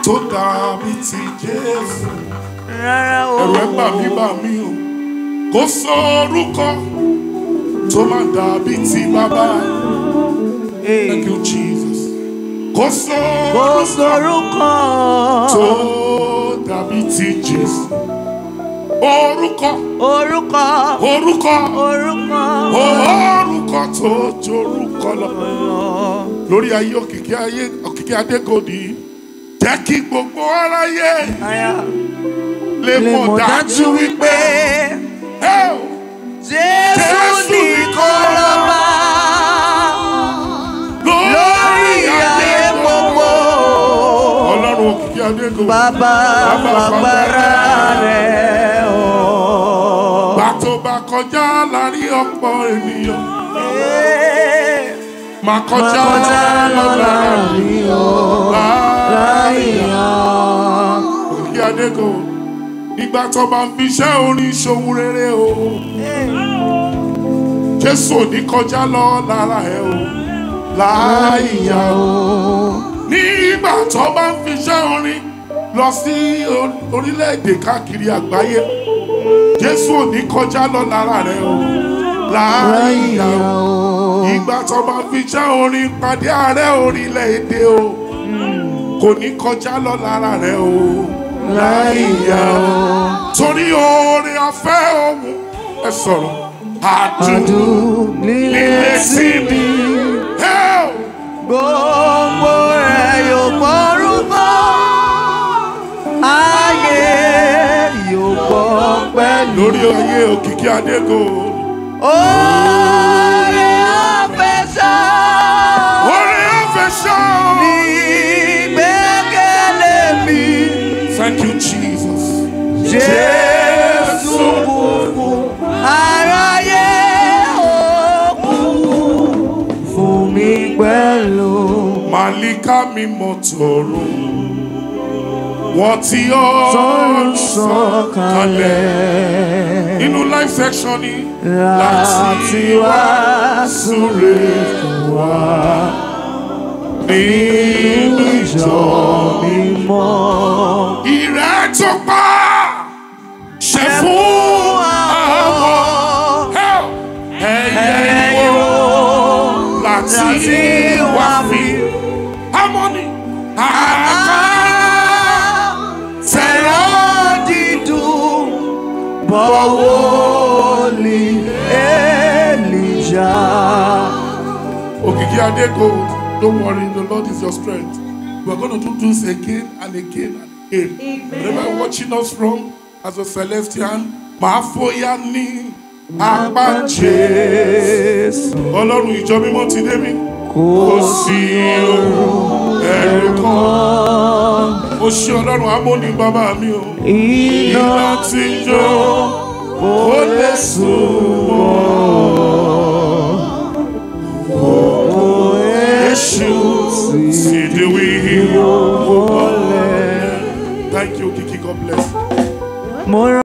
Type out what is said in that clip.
tó dàbí ti Jésù. rárá o. Ẹ̀rù ẹ̀ bà mí bà mí o. Kò sọ orúkọ tó máa dàbí ti bàbá. Hey. Thank you, Jesus. Kò sọ Kò sórúkọ. tó dàbí ti Jésù. Orúkọ, Orúkọ. orúkọ, Orúkọ. orúkọ tó jorúkọ lọ. Lórí ayé òkìkí ayé òkìkí adégòdì. Jẹ́ kí gbogbo aráyé Aya. lè Lè mọ̀ dájú wípé ẹ ò Jésù Jésù nìkan lọ́ba lórí ayé gbogbo. Ọlọ́run òkìkí adégòdì. Bàbá fagbára rẹ̀ o. Gbà tó bá kọjá láàrin ọ̀pọ̀ ènìyàn. Máa kọjá Kọjá lọ́la rí o. Láyàn. Òkìkí adégò. Nígbà tó bá ń fi iṣẹ́ orin ṣòwò rere o. Jésù ò ní kọjá lọ lára ẹ o. Láìyá o. Nígbà tó bá ń fi iṣẹ́ orin lọ sí or- orílẹ̀-èdè káàkiri àgbáyé. Jésù ò ní kọjá lọ lára rẹ o. Láìyá o. Ìgbà tó bá fi iṣẹ́ orin pàdé ààrẹ orílẹ̀-èdè o. Kò ní kọjá lọ lára rẹ o. Láìyá o. Torí oore afẹ́ òun ẹ sọ̀rọ̀. Àdùn líle sí mi. Ẹ ò. Gbogbo rẹ̀ yóò gbọ́rúkọ. Ayé yóò gbọ́ pẹ̀lú. Lórí ayé òkìkí Adégò. Oore àfẹsọ̀ Oore afẹ́ ṣá o. ní gbẹ́kẹ̀lé mi. Thank you Jesus. Jésù kúkú aráyé òkú fún mi pẹ̀lú. Màlíkà mi mọ̀ tọ̀rọ̀. Wọ́n ti ọ́ Sọ́run sọ̀kalẹ̀ Inú live section ni. láti wá súre fún wa. Nínú ìjọ mímọ́. ìrẹ́ tó pa ṣe fún àwọn ẹyẹ ìwò láti wá fi harmony àká tẹ̀rọ dídùn bọ̀wọ́ lè Èlíjà. Òkìkí Adégo, don't worry, the Lord is your strength. We're going to do this again and again and again. Wherever you're watching us from, as a Celestian, máa fòyà ní apá Jésù. Ọlọ́run ìjọ mímọ́ ti dé mi. Kò sí ohun ẹ̀rù kan. Ó ṣe Ọlọ́run amóni bàbá mi o. Iná Iná ti ń jó, ó lè sùn Èṣù sì di wíwọ́. Thank you, Kiki. God bless. mo